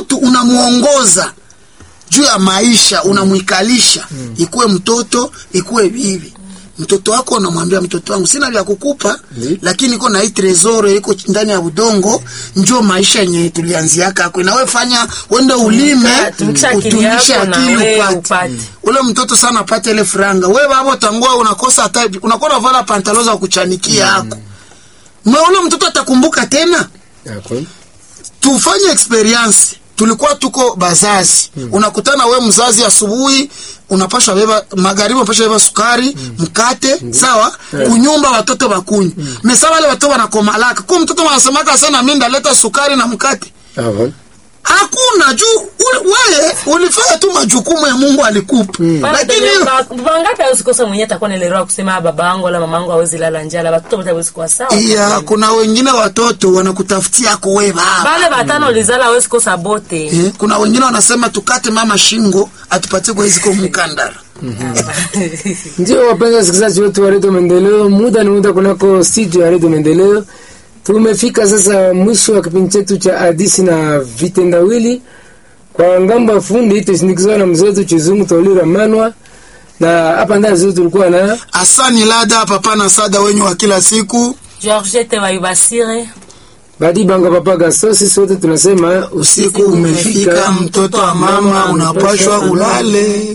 mtu unamuongoza juu ya maisha unamwikalisha ikuwe mtoto ikuwe bibi mtoto wako unamwambia mtoto wangu sina vya kukupa Ndi. lakini iko na hii tresoro iko ndani ya udongo njo maisha yenye tulianziaka ako nawe fanya wende ulime tumikisha akili utumishe yako na akili wewe upate upate. ule mtoto sana apate ile franga we babo tangua unakosa hata unakuwa unavala pantalo za kuchanikia yako mm. ule mtoto atakumbuka tena Hakuna. tufanye experience tulikuwa tuko bazazi mm. unakutana we mzazi asubuhi unapasha beba magharibi unapasha beba sukari mm. mkate mm. sawa Yeah. kunyumba watoto bakunywa mm. mesa wale watoto wanakomalaka kwa mtoto wanasemaka sana mi ndaleta sukari na mkate Hakuna. hakuna juu uli- wewe ulifanya tu majukumu ya mungu alikupa mm. lakini bangapi awezi kosa mwenye atakuwa naelewa kusema "Ah, baba yangu wala mama yangu awezi lala njala watoto wote awezi kuwa sawa ya kuna wengine watoto wanakutafutia ako we baba bale batano lizala awezi kosa bote eh, kuna wengine wanasema tukate mama shingo atupatie kwa hiziko mkandara Ndio wapenzi wasikilizaji wetu wa redio Maendeleo, muda ni muda kunako studio ya redio Maendeleo. Tumefika sasa mwisho wa kipindi chetu cha hadisi na vitendawili. Kwa ngambo ya fundi tusindikizwa na mzee wetu Chizungu Tolira Manwa, na hapa ndani zetu tulikuwa na asani lada papa na sada wenyu wa kila siku georgete wayubasire Badi Banga Papa Gaso. Sisi wote tunasema usiku umefika mtoto wa mama unapashwa ulale